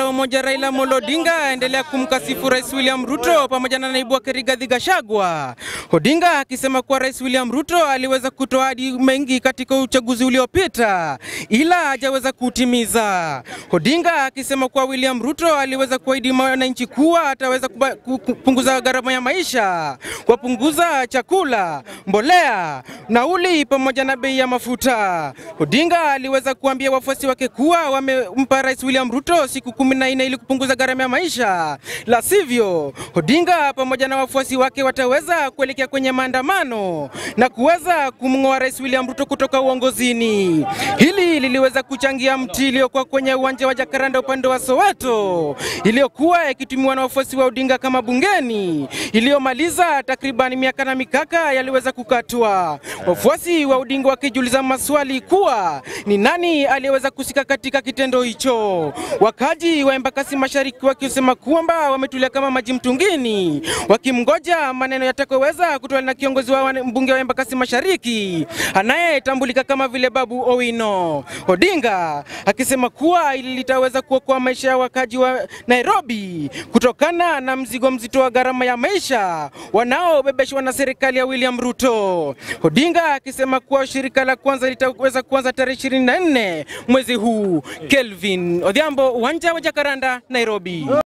kinara wa umoja Raila Amolo Odinga aendelea kumkasifu Rais William Ruto pamoja na naibu wake Rigathi Gachagua. Odinga akisema kuwa Rais William Ruto aliweza kutoa ahadi mengi katika uchaguzi uliopita ila hajaweza kutimiza. Odinga akisema kuwa William Ruto aliweza kuahidi wananchi kuwa ataweza kuba- ku- kupunguza gharama ya maisha, kuwapunguza chakula, mbolea, nauli pamoja na bei ya mafuta. Odinga aliweza kuambia wafuasi wake kuwa wamempa Rais William Ruto siku kumi na nne ili kupunguza gharama ya maisha, la sivyo Odinga pamoja na wafuasi wake wataweza kuelekea kwenye maandamano na kuweza kumng'oa Rais William Ruto kutoka uongozini. Hili liliweza kuchangia mti iliyokuwa kwenye uwanja wa Jacaranda upande wa Soweto iliyokuwa ikitumiwa na wafuasi wa Odinga kama bungeni iliyomaliza takriban miaka na mikaka yaliweza kukatwa. Wafuasi wa Odinga wakijiuliza maswali kuwa ni nani aliyeweza kusika katika kitendo hicho. Wakaji wa Embakasi Mashariki wakisema kwamba wametulia kama maji mtungini, wakimgoja maneno yatakayoweza kutolewa na kiongozi wa wane- mbunge wa Embakasi Mashariki anayetambulika kama vile Babu Owino. Odinga akisema kuwa hili litaweza kuokoa maisha ya wakaji wa Nairobi kutokana na mzigo mzito wa gharama ya maisha wanaobebeshwa na serikali ya William Ruto. Odinga akisema kuwa shirika la kwanza litaweza kuanza tarehe 24 mwezi huu. Kelvin Odhiambo, uwanja wa Jacaranda, Nairobi.